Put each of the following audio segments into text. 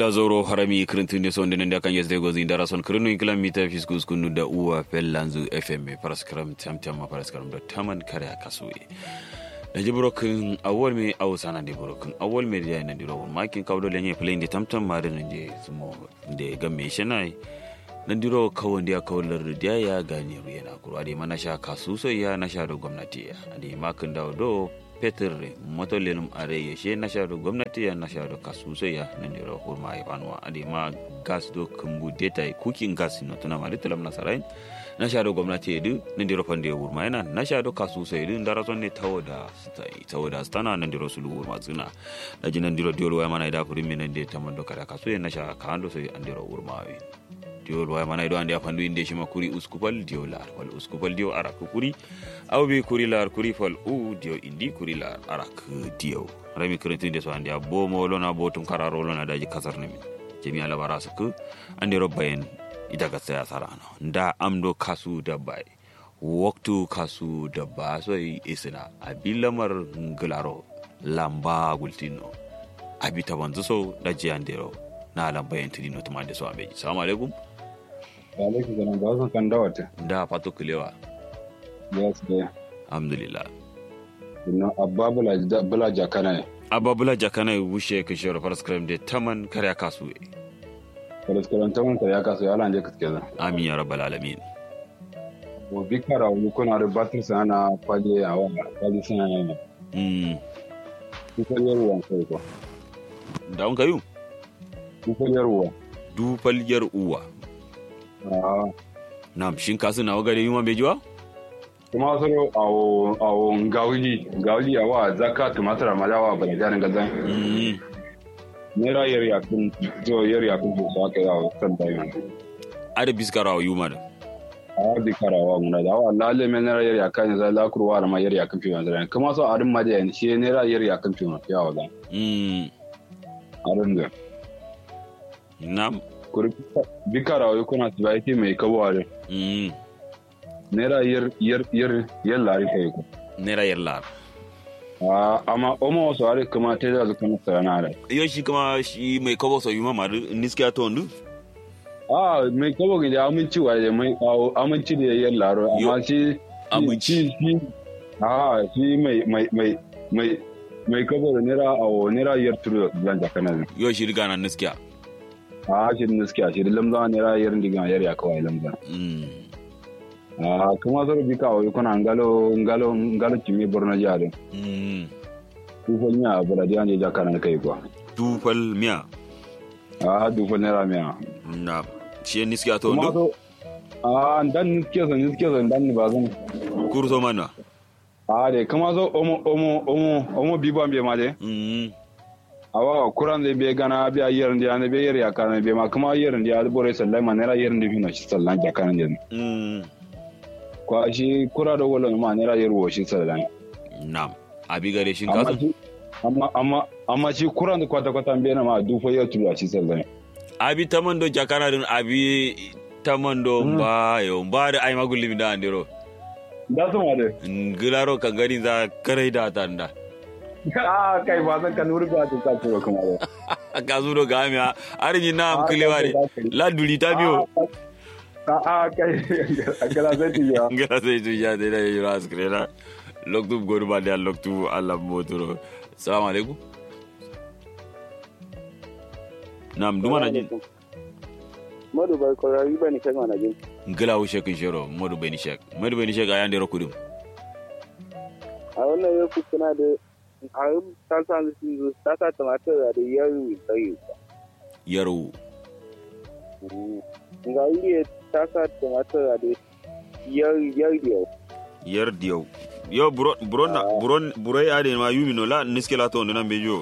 gila zoro harami kirintunde sonde nende akan yesde gozi ndara son kirinu inkila mita fiskus kunu da uwa fellanzu fm paraskram tamtama paraskram da taman kare akasuwe da ji burokin awol me awu sana de burokin awol me da nan diro makin kawdo lenye play de tamtam ma da nje sumo de gamme shanai nan diro kawon da kawlar da ya gane yana kuro ade mana sha kasu so ya na sha da gwamnati ade makin dawo do petir motolenum are yeshe na shaɗo gwamnati ya na shaɗo kasuso ya nandiro hurma e banwa adi ma gas do kumbu deta cooking gas no tuna mari telam na sarai na shaɗo gwamnati edu nandiro pande hurma yana na shaɗo kasuso edu ndara son ne tawoda stai tawoda stana nandiro sulu hurma zuna da ji nandiro diolo ya mana ida kuri min nande tamando kada kasu ya na sha kando so andiro hurma wi diol waya mana ido ande a fandu inde shima kuri uskupal dio lar wal uskupal dio arak kuri aw be kuri lar kuri fal u dio indi kuri lar arak dio rami kretin de so ande a bo mo lona bo tum kararo lona daji kasar nemi jemi ala barasa ku ande robbayen idaga saya sarano nda amdo kasu dabbai waktu kasu dabba so isina abilamar nglaro lamba gultino abi tabanzu so daji andero na lambayen tidino tumande so abeji salamu alaikum alaikum salam ba san kan dawata da fato kulewa yes da alhamdulillah no abba bula bula jakana ne abba bula jakana wushe ka shiro faras kram de taman kare kasu e faras kram taman kare kasu ya lan je kaske za amin ya rabbal alamin o bikara o kuna da batir sana faje a wa faje sana ne mm kuka yarwa sai ko da on kayu kuka yarwa du falyar uwa ah nam shin kasu na wagare yuma bejiwa kuma soro awo awo ngawli ngawli awa zaka tumatara malawa bala jaran gazan mm nera yar yakun jo yar yakun ko sa ka yawo san da yana ada biskara yuma da a bi karawa muna da awa lalle me nera yar yakan za la kurwa da ma yar yakun fi wanzan kuma so arin ma da yan shi nera yar yakun fi wanzan yawo da mm arin da nam kuri bi karawa kuna tibaiti mai kaware mm nera yar yar yar yar lari kai ko nera yallar a amma omo so are kuma te da zuka masa na da yo shi kuma shi mai kobo so yuma mar niskiya to ndu a mai kawo gida aminci wa da mai awo aminci da yar laro amma shi Aminci. shi shi a shi mai mai mai mai mai kawo da nera awo nera yar turu zan jaka na yo shi riga na niskiya a shi da gaskiya shi da lamza nera yar diga yar ya kawai lamza mm a kuma zo bi kawo kuna ngalo ngalo ngalo kimi borno jare mm ku ko nya bura dia ne jaka na kai kwa du fal miya a du ko nera miya na shi niskiya to kuma ndu zo a dan niske zo niske zo dan ni ba zan kurso mana a de kuma zo omo omo omo omo bi ban be ma de mm awa kuran de be gana bi a yerin de ane be yer ya kana be ma kuma yerin de al bore sallai ma nera yerin de fino shi sallan ja kana de mm ko shi kura do wala ma nera yer wo shi sallan nam abi gare shin amma kasu shi amma amma amma shi kuran da kwata kwata be na ma du fo yer tulu shi sallan abi tamando jakana din abi tamando ba yo ba da ai magulli mi da andiro da su ma de ngilaro kan gani za karai da tanda a kai ba zan kan wuri ba ta ta turo kuma de ka zuro ga mi arji na am kilewa ne la duli ta biyo a a kai akala zai ti ya ngila sai tu ya de la yura askrena loktu goru ba da loktu alla motoro assalamu alaikum nam duma na jin Madu bai korari ba ni kai mana jin. ngila wu shekin shero modu beni shek modu beni shek ayande rokudum A wannan ya kuskuna da a yi tasa da su zo tasa tumatir da yaro tsaye. yaro Ga wuri ya tasa tumatir da yaro yaro yer diyo yo buro buro na buro buro ya de ma yumi no la niske la to ndo nan bejo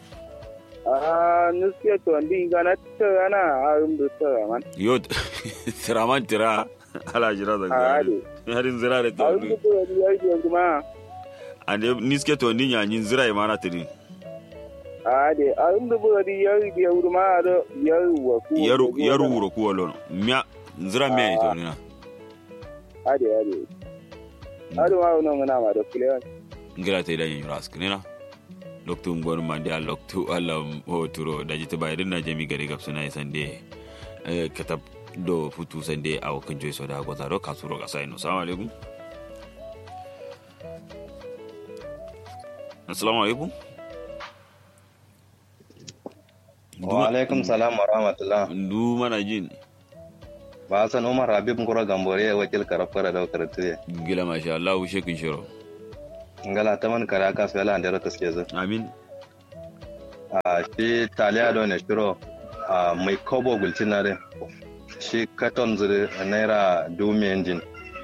A nuskiya to wanda ga na tara na a yin da tara man. yo tiraman tira ala jira da A ga hade. harin zira da A to yin da tara da yaro kuma ande niske to ndi nya nyin zira e mana tiri a hade. A yin da tara da yaro da yaro ma da yaro wa ku. yaro yaro wuro ku wolo mya zira mya ito ni na Hade hade. Hade ma wannan muna ma da kulewan. ngira te da yin ras kinina loktu ngor mande a loktu alam o turo daji to bayrin na jami gari gab suna sande eh, katab do futu sande aw kan joy so da goza do kasuro ga sai no assalamu alaikum assalamu alaikum wa alaikum salam wa rahmatullah ndu mana jin ba san umar habib ngoro gambore wakil karafara da karatu gila masha Allah wushe kin shiro ngala taman kara ka so yala ndero kaske zo amin a shi taliya do ne shiro a mai kobo gulcinare shi katon zuri naira dumi engine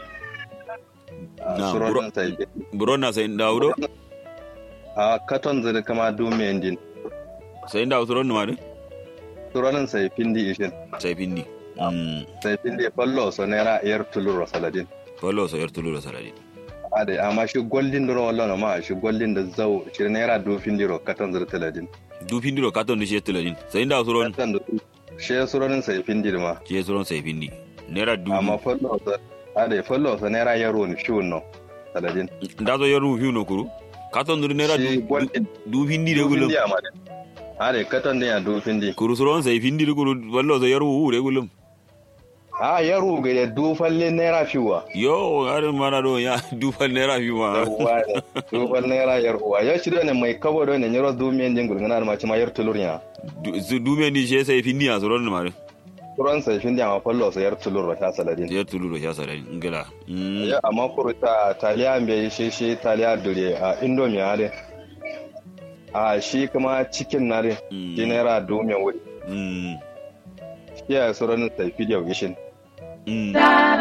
Na, bro- suron sai buro na sai ndawdo a katon zuri kama dumi engine sai ndaw turo no madu suronin sai pindi ishin sai pinni mm sai pindi fallo so naira yar tuluro saladin wallo so yertulu do saladi ade amma shi goldin duro wallo ma shi goldin da zau shi naira du findiro katon zuri taladin du pindiro katon de shetuladin sai ndaw turon katon da shi suronin sai pindi ma ke turon sai pindi nera du amma fallo so ade fallo so naira yaro ni shi no saladin ndazo yeru hiuno kuru katon du nera shi du goldin du pindi de du gulum findi amma de ade katon ne ya du findi kuru suron sai pindi de kuru wallo so yeru hu de gulum a yaro ga da du falle naira fiwa yo arin mana do ya du fal nera fi ma yarwa du falle naira yarwa ya shi ne mai kabo do ne nyoro du men jingul ngana ma ci ma yar tulurnya Du- su du me ni she sai pindi ya suron ma turan sai findi amma fallo so yar tulur ta saladin yertulu do ya saladi ngala mm ya amma kuru ta taliya bai shi shi taliya dure a indomie ade a shi kuma cikin na de Mm. shi naira du men wuri mm shi ya suran sai video gishin mm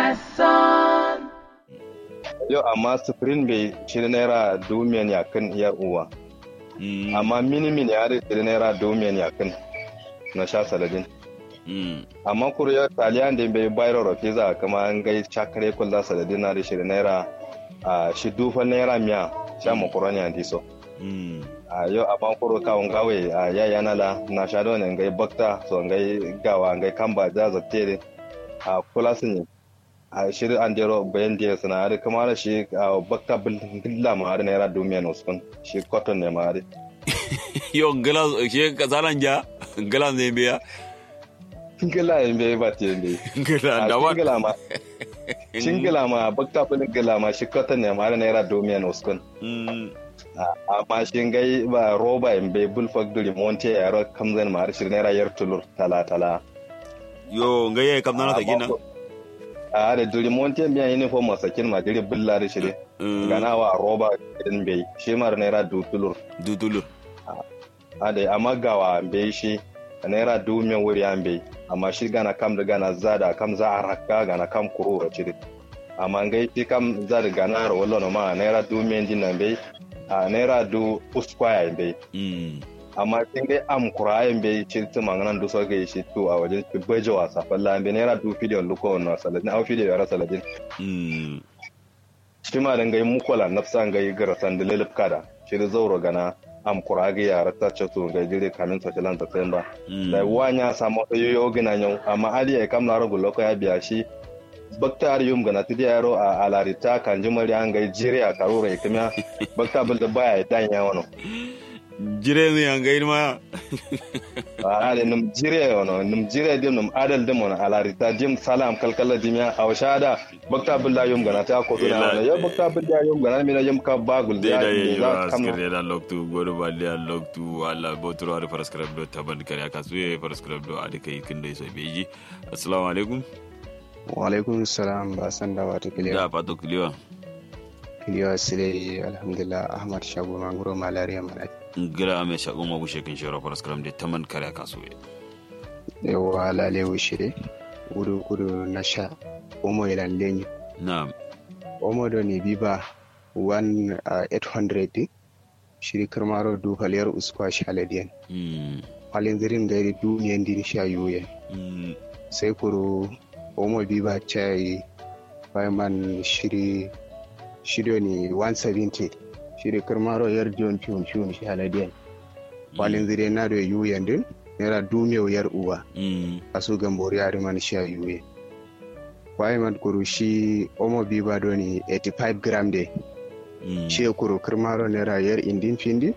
yau amma spring bai shi naira du men ya kan yar uwa mm amma mini mini ya da shi naira du men ya kan na sha saladin mm amma kuriyar taliyan da bai bayar da pizza kama an gai chakare kulla saladin na da shi naira a shi dufan naira miya sha makaroni a diso mm a yau amma kuro kawun gawe a yaya nala na sha da wani ngai bakta so ngai gawa ngai kamba da zattere a kula sun yi a shiri an dero bayan da suna da kama da shi a bakta billa ma da naira dumiyan uskun shi cotton ne ma da yo ngala she kazalan ja ngala ne biya Shingila yin bai ba te bai. ngala A da wa shingila ma shingila ma bakta fulin gila ma shi cotton ne ma da naira dumiyan uskun. mm amma shi gai ba roba in bai bul factory monte ya ro kamzan ma har shi naira yar tulur tala tala yo ngaye kam nana ta gina a da duri monte biya uniform masakin ma diri bulla da shi ne Mm, gana wa roba din bai shi mar naira du tulur dutulu a da amma gawa bai shi naira du min wuri an bai amma shi gana kam da gana zada kam za a rakka gana kam kuro a cire amma gai shi kam za da gana ro wallo ma naira du min din nan bai a naira du uskwaya bai mm amma kin dai am kurayen bai ci tu manganan du so gai shi tu a wajen ki baje wasa falla be naira du video luko na saladin au video yara saladin mm shi ma dan gai mukola nafsan gai gara san da lelip kada shi da zauro gana am kurage yara ta ce tu gai dire kamin sa tilan ta tsayin ba mm da wanya samu yoyo gina yau amma ali ya kam na rubu loko ya biya shi bakta ar yum gana tudi yaro a alarita kan jimari an gai jire a karura ikimiya bakta bil da baya ya danya wano jire ne an gaini ma ale num jire ono num jire dim num adal dim ono alarita dim salam kalkala dimya awshada bakta billa yum gana ta ko tuna ono yo bakta billa yum gana mi na yum ka bagul da ya da yi za ba kam skare da loktu godo ba da loktu wala botoro har paraskrab do taban kare aka suye paraskrab do ade kai kin dai so beji assalamu alaikum Walaikun salam ba san da wata da kiliya. pato kliwa Kiliya sile alhamdulillah Ahmad Shabu Mangoro Malaria Malaki. ngira ame shago ma bushe kin shoro paraskrab de taman kare aka suye Yawa lale wushire. Gudu gudu na sha. Omo ilan lenyi. na'am Omo do ni biba 1800 shiri karmaro du haliyar uskwa shaladiyan. mm Halin zirin gairi duniyan din sha yuyen. mm Sai kuro omo biba chai man shiri shiri ni 170 shiri karmaro yar jon fiun fiun shaladiyan. walin zire na da yuyen din naira dumiyau yar uwa mm a su gambori a riman sha yuye waye man kuru shi omo biba do ni 85 gram de mm shi kuru kirmaro naira yar indin findi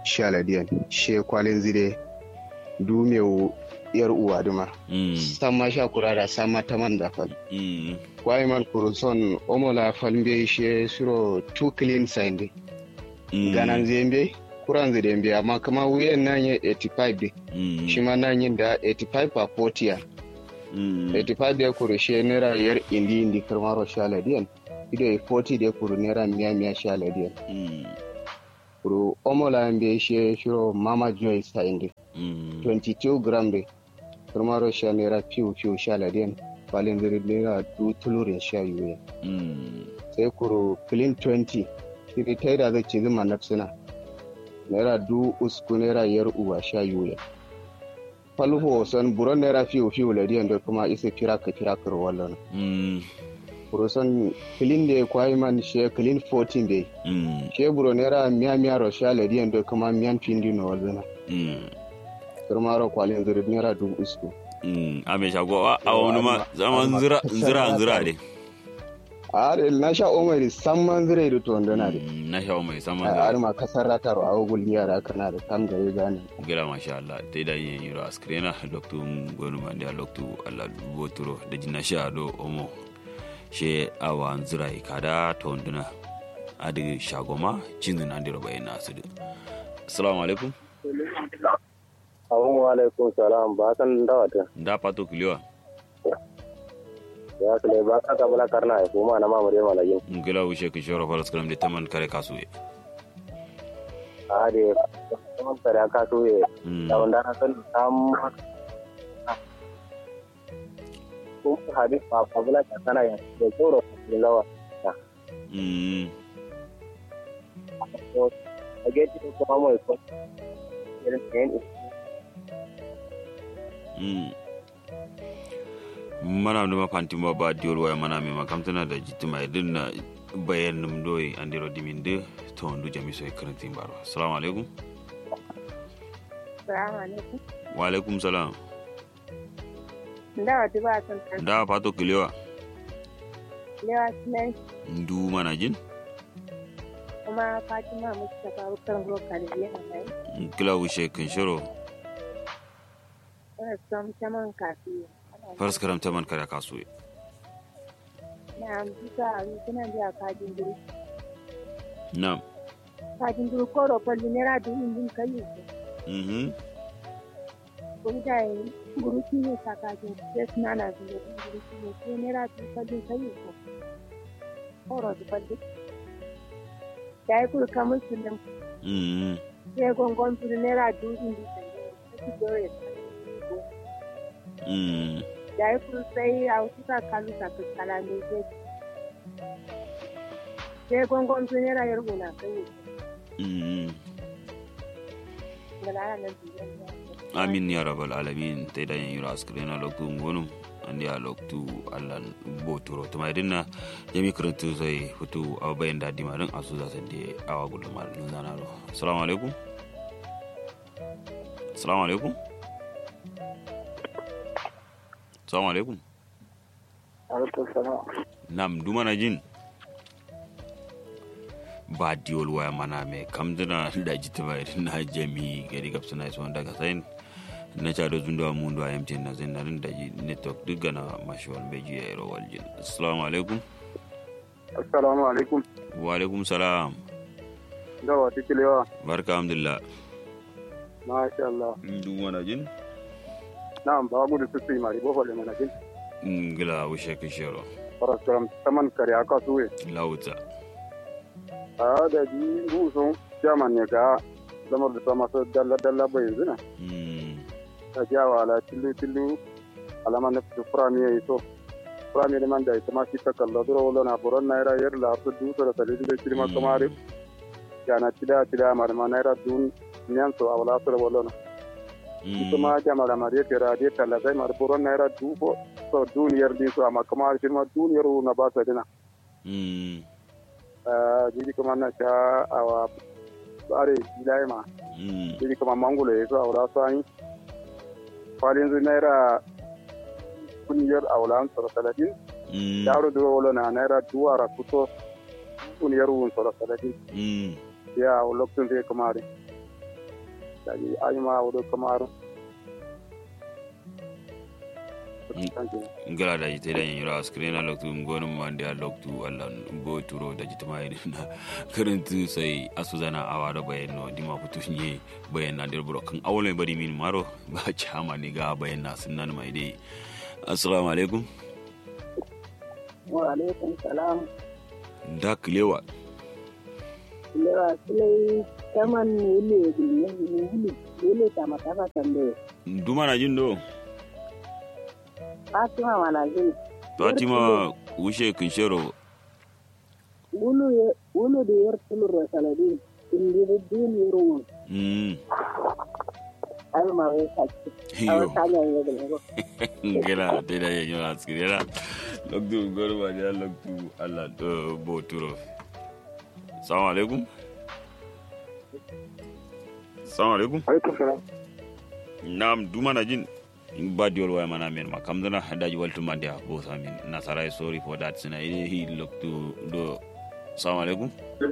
shaladiyan she kwalin zire du meu yar uwa duma mm sama sha kurara sama taman da fal mm kwai man kuruson omola falmbe she suro two clean sinde mm ganan zembe kuran zidembe amma kama wuyan nan ya 85 de mm shi ma nan yin da 85 per 40 ya mm 85 de kuru she naira yar indi indi karmaro shaladiyan ido e 40 de kuru naira miya miya shaladiyan mm kuru omola mbe she shiro mama joy sinde mm 22 gram de karmaro sha naira piu piu shaladiyan balin ziri naira du tulurin sha yuya mm sai kuro clean 20 shiri ta da zai cizi manafsina naira du usku naira yar uwa sha yuya falho son buron naira fiyo fiyo ladiyan da kuma isa kira ka kira kar wallon mm kuro son clean da ya kwayi man she clean 14 bai mm she buro naira miya miya ro sha ladiyan da kuma miyan pindi no wallon mm kirma ro kwalin zuri naira du usku mm ame shago a a wani ma zaman zira zira zira de a da na sha omari samman zire da to ndana da Mm, na shawo mai saman a zira ma kasar ratar a wugul yara kana da kam da ya gane gila masha Allah ta da yin yiro askrena loktu gonu mande loktu Allah boturo da jina sha do omo she awa zira kada to nduna adi shagoma cinzu na ndiro bayin nasu assalamu alaikum Assalamu alaikum salam ba san dawata da pato kiliwa ya kale ba ka ka bala karna ya kuma na mamare malayin ngila wishe ki shoro falas kalam de taman kare kasuye a de kuma tare ka so ye Mm, da wanda na san sam ko hadis pa pa bala ka sana ya da tsoro da lawa mm, to a ge ti ko ma mo ko irin ne mm. mana numa fanti ma ba diol waya mana mi makamtana da jitima idin na bayan num doyi andiro diminde to ndu jami so karanti baro assalamu alaikum Salamu alaikum. wa alaikum salam Da wata ba son kan da pato kiliwa lewa sunan ndu mana jin kuma Fatima Mustapha Bukar Roka da biyan nan. kila wishe kin shoro Ina son saman kafi. faras karam taman kare kasuye Na bisa a suna biya kajin duru. na'am Kajin duru ko rofar naira dubu din kai ko. mhm Ko da yi guruki ne sa kajin sai suna na zuwa guruki ne sai naira dubu kallin kai ko. Koro du kallin. Da yi kuru kamar sunan mhm sai gongon turu naira dubu din kai. Sai dore. mhm Da yi kuru sai a wasu sa kalu sa kaskala ne sai sai gongon turu naira yarbu na kai. mhm Da lara nan biyar. amin ya rabbal alamin te da yin yura askrena loktu ngonum andi a loktu allan botoro to mai dinna jami kurantu sai futu awa bayan da dima din asu za sande awa gudu mal nun zana ro assalamu alaikum assalamu alaikum assalamu alaikum alaikum salam nam dumana jin ba diwol waya mana me kamdina da jitima na jami gari gabsuna iso daga sayin na cado zundawa mundu a mtn na zin narin da ji network duk gana mashiwal beji ya iro waljin assalamu alaikum assalamu alaikum wa alaikum salam da wata kilewa barka alhamdulillah masha Allah dumana jin na'am ba gudu su sai mari bofo le manajin ngila wishe kishiro paraskaram taman kare aka suwe lauta a da ji busun jaman ne ka lamar da sama su dalla dalla bai yanzu na Mm, ta jawa ala tillu tillu alama na fitu furami ya yi so furami da man da ita ma shi ta kalla duro wala na buron naira yar la su du da tali da kirma kamare ya na tida tida mar ma naira dun nyan so awala su wala na ita mm, ma jama da mare tera de talla sai mar buron naira du ko so duniyar din so amma kamar kirma duniyar na ba sa dina mm, jiji kuma na sha awa bare bilai ma mm, jiji kuma mangulo ya zo a wura sani kwalin zu naira kuniyar a wula tsoro talatin mm, yaro duro wala na naira duwara kuto kuniyar wun tsoro talatin mm, ya a lokacin zai kamare daji ai ma wudo kamar ngala da jite da yanyura screen loktu ngonu mande loktu Allah bo turo da jite mai na karantu sai asuzana awa da bayan no dima kutu nye bayan na dirbro kan awole bari min maro ba chama ni ga bayan na sunan mai dai assalamu alaikum wa alaikum salam da kilewa lewa silai taman wule wule wule ta mataka tambaye duma na jin do Fatima mana jin fatima wushe kinshero wulu ye wulu da yar tulur saladin indi din yurun mm ai ma wai saki yo awa tanya ye gele ngela te da yanyura screen loktu ngonu mande loktu Allah do bo turo assalamu alaikum assalamu alaikum alaikum salam nam duma na jin in ba diol waya mana men ma kam dana daji waltu mande ha bo samin nasara sorry for that sina ide he look to do assalamu alaikum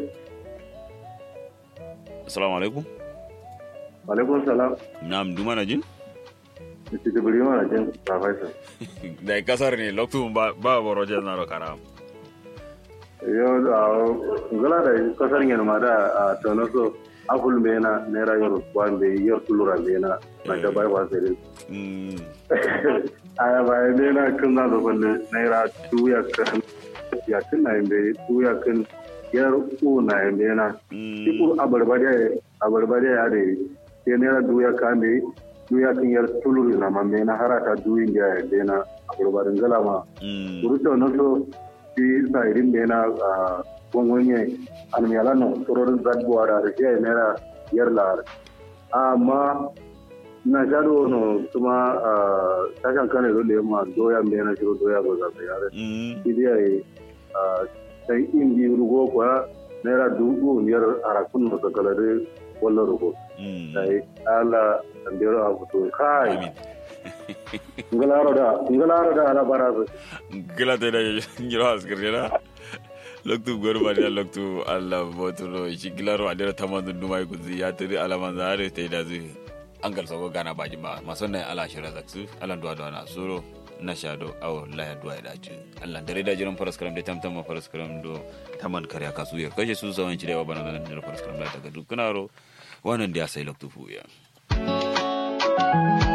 assalamu alaikum alaikum salam nam duma na jin Mr. Jibril mana jin professor da kasar ne loktu ba ba boro je na ro karam yo da ngala da kasar ngene ma da a tono so akul mena nera yor wande yor tulura mena na da bai wa sai mm aya bai mena kun na do balle nera tuya kan ya kan na imbe tuya kan yar u na imbe na mm ikur abarbade abarbade ya de ke nera duya kan de duya kan yar tuluri na ma mena harata duyin ja ya de na abarbarin gala ma mm Uruto no so ti sa irin da yana gwangwanye almiyala no sororin zadbuwa da rike nera yar lar amma na shaɗo no kuma tashan kane zo da yamma doya mai na shiro doya ba za su yare mm idi ya yi sai in bi rugo kuwa naira dubu biyar arakun no sakalare wallo rugo mm sai ala andero a fito kai amin ngalaro da ngalaro da ala barazu gila te da njiro askir na loktu gor ba da loktu Allah botulo shi gilaro adira tamandu dumai kuzi ya tiri alaman zare te da zu angal sogo gana baji ma masonna ala shira zaksu ala duwa duwa na suro na shado aw la ya duwa da ju Allah dare da jiran faras karam da tamtam ma faras karam do taman kare kasu ya kashe su sawan ci da wa bana da faras karam da daga dukkanaro wannan da ya sai loktu fuya